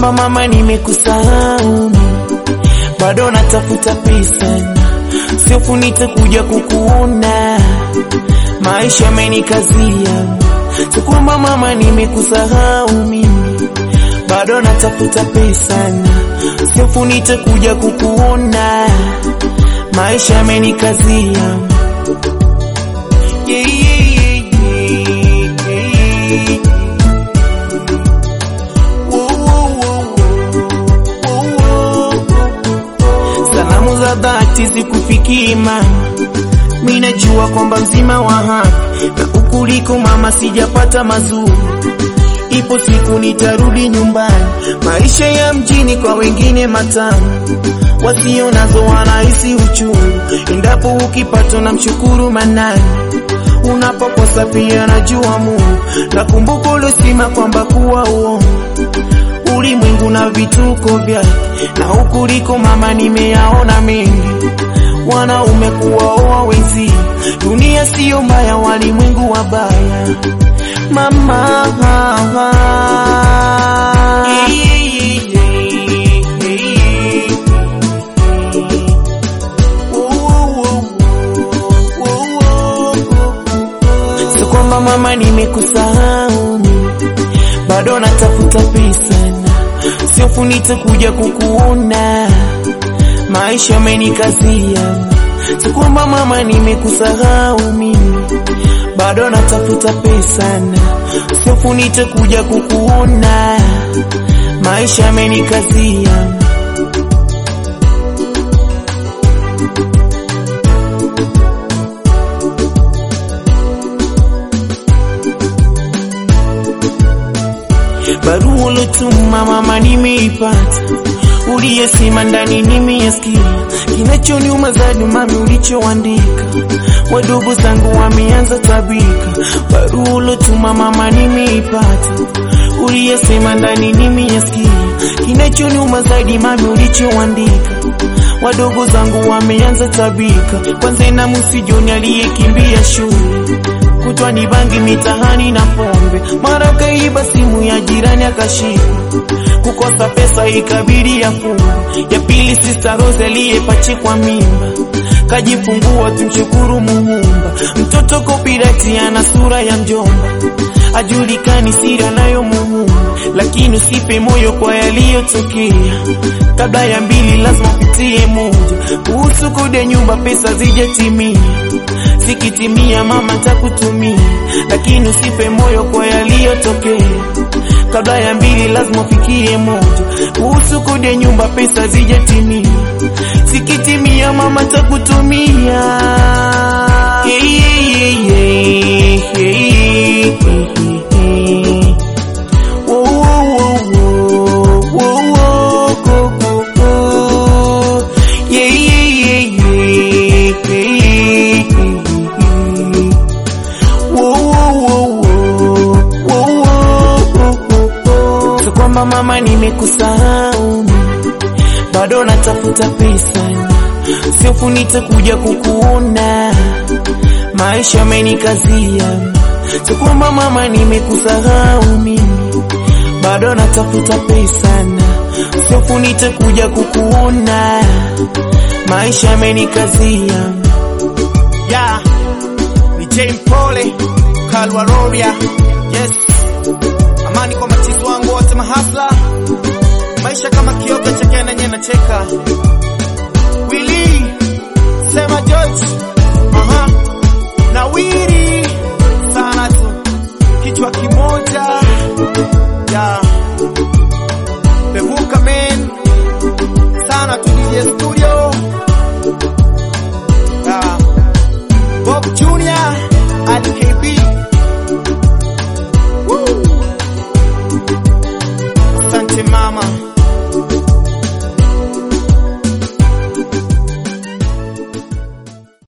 kwamba mama nimekusahau bado natafuta pesa siofu nitakuja kukuona maisha amenikazia sio kwamba mama nimekusahau mimi bado natafuta pesa siofu nitakuja kukuona maisha amenikazia yeah, yeah, yeah, yeah. Salamu za dhati zikufikii mama, mimi najua kwamba mzima wa hapa na ukuliko mama, sijapata mazuri. Ipo siku nitarudi nyumbani, maisha ya mjini kwa wengine matamu, wasio nazo wanahisi uchungu. Endapo ukipata na mshukuru Manani, unapokosa pia najua Mungu. Nakumbuka uliosema kwamba kuwa uongo ulimwengu na vituko vyake, na ukuliko mama, nimeyaona mengi. Wanaume kuwaoa wenzi, dunia siyo mbaya, walimwengu wabaya mama. Sio kwamba mama nimekusahau, bado natafuta pesa siofu nitakuja kukuona, maisha amenikazia. Sio kwamba mama nimekusahau mimi, bado natafuta pesa siofu nitakuja kukuona, maisha amenikazia. Barua ulotuma mama nimeipata, uliyesema ndani nimeyasikia. Kinachoniuma zaidi mami, ulichoandika wadogo zangu wameanza tabika. Barua ulotuma mama nimeipata, uliyesema ndani nimeyasikia. Kinachoniuma zaidi mami, ulichoandika wadogo zangu wameanza tabika. Kwanza na musijoni aliyekimbia shule kutwa ni bangi mitahani na pombe, mara kaiba simu ya jirani akashikwa, kukosa pesa ikabidi ya fungu. Ya pili Sister Rose aliyepachikwa mimba kajifungua, tumshukuru Muumba. Mtoto kopirati ana sura ya mjomba, ajulikani siri anayo Muumba, lakini usipe moyo kwa yaliyotokea. Kabla ya mbili lazima upitie moja. Kuhusu kodi ya nyumba, pesa zijatimia zikitimia mama takutumia, lakini usipe moyo kwa yaliyotokea. Kabla ya mbili lazima ufikie moja. Kuhusu kodi ya nyumba, pesa zijatimia, zikitimia mama takutumia. Yeah, yeah, yeah, yeah, yeah. Wo, wo, wo, wo, wo, wo, go, go, go. Yeah, yeah, yeah, yeah, yeah. Sio kwamba mama nimekusahau, bado natafuta pesa, siofu nitakuja kukuona, maisha amenikazia. Sio kwamba mama nimekusahau mimi, bado natafuta pesa, siofu nitakuja kukuona, maisha amenikazia. Yeah, ni Jane Pole Kalwa Roria. Yes, amani kwa machizi wangu wote mahasla, maisha kama kioga chekena nye nacheka. Willy sema George